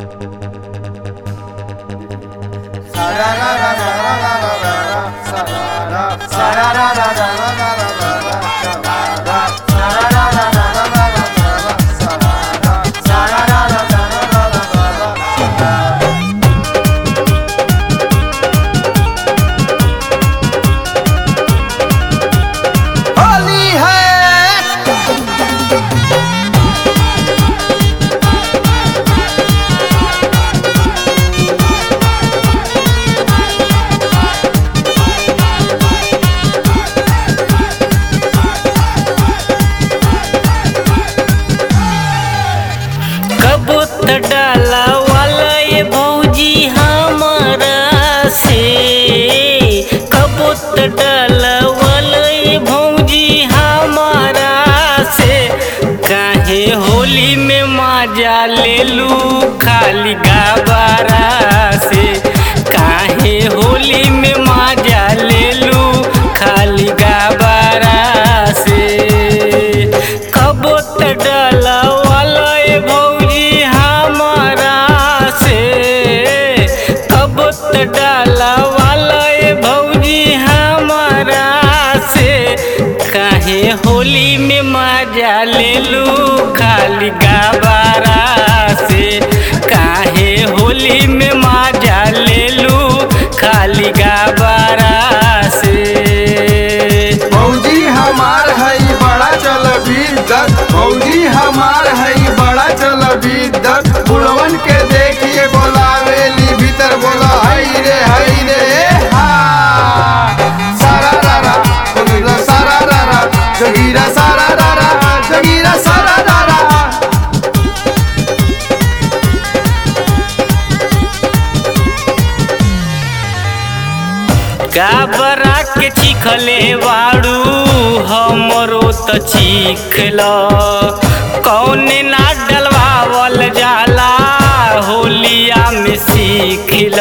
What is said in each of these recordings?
होली है कबूत डाला वाला ये भौजी हमारा से कबूत डाला वाला ये भौजी हमारा से काहे होली में मजा ले लू खाली गाबारा से काहे होली में मजा ले लू खाली गाबारा से कबूत डाला वाला ये भौजी हमारा से कबूत डाला वाला ये भौजी हमारा से काहे होली में मजा ले लू खाली गाबारा से काहे होली में मजा ले लू खाली गाबारा से भौजी हमार हई बड़ा चल बिद्दत भौजी हमार हई बड़ा चल बिद्दत बुढ़वन के देखिए बोलावेली भीतर बोला हई रे हई रे हा सारा रारा जोगीरा सारा रारा जोगीरा सारा रारा जोगीरा सारा रारा गाबरा के चिखले बाड़ू हमरो त चिखल कौने ना डलवावल जाला होलिया में सीखल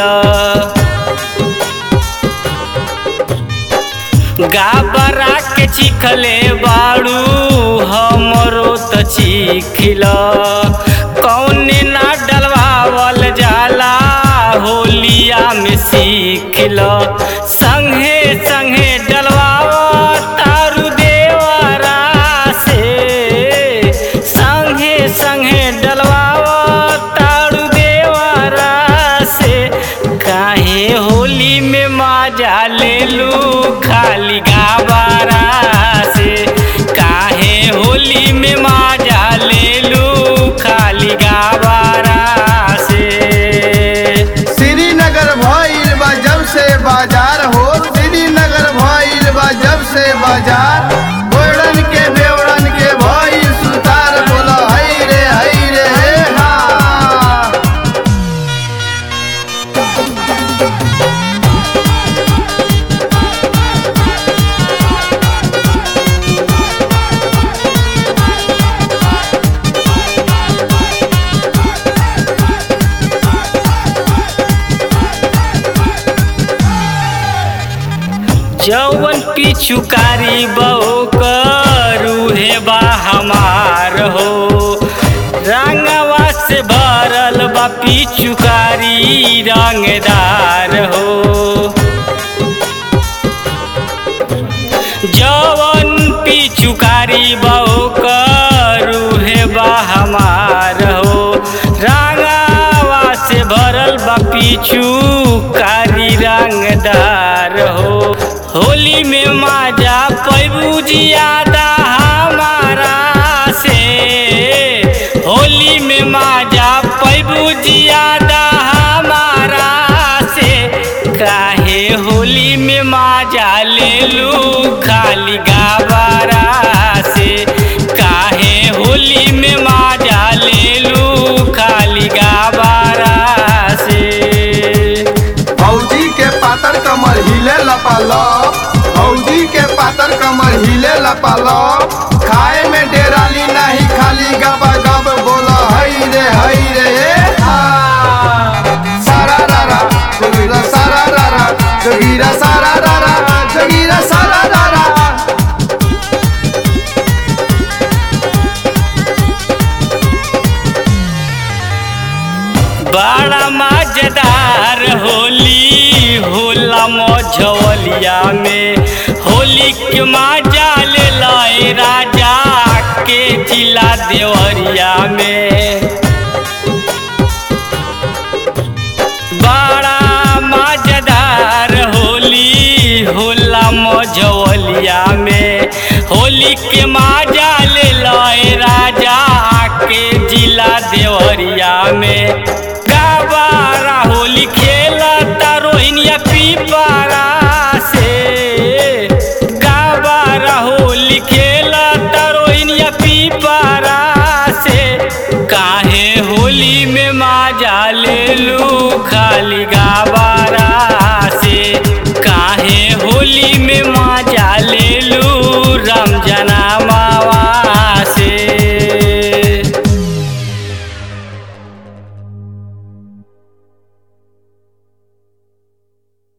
गाबरा के चिखले बाड़ू हमरो त चिखल कौने ना डलवावल जाला होलिया में सीखल संगे संगे डलवाव तारू देवरा से संगे संगे डलवाव तारू देवरा से काहे होली में मजा ले लू खाली गाबारा से काहे होली में मजा ले लू खाली गाबारा से श्रीनगर भइल बा जब से बाजार हो श्रीनगर भइल बा जब से बाजार गोड़न के बेवड़न के भइल सुतार बोला हई रे हई रे हे हा जौवन पिछुकारी बहु करू हे बा हमार हो रंगवा से भरल बा पिछुकारी रंगदार हो जवन पिछुकारी बहु करू हे बा हमार हो रंगवा से भरल बा पिछुकारी रंगदार हो होली में माजा पैबू जियादा हमारा से होली में माजा पैबू जियादा हमारा से काहे होली में माजा ले लू खाली गाबारा से काहे होली में माजा ले लू खाली गाबारा से भौजी के पातर कमर हिले लपालो भौजी के पातर कमर हिले लपालो खाए में डेराली नहीं खाली गबा गब बोला हई रे हई रे हे हा सारा रारा जोगीरा सारा रारा जोगीरा सारा रारा जोगीरा सारा रारा बड़ा मजेदार होली होला मझवलिया में होली के मजा ले लए राजा के जिला देवरिया में बड़ा मजेदार होली होला मझवलिया में होली के मजा ले लए राजा के जिला देवरिया में गाबारा होली खेलता रोहिनिया पीपारा से गाबारा होली खेलता रोहिनिया पीपारा से काहे होली में मजा ले लू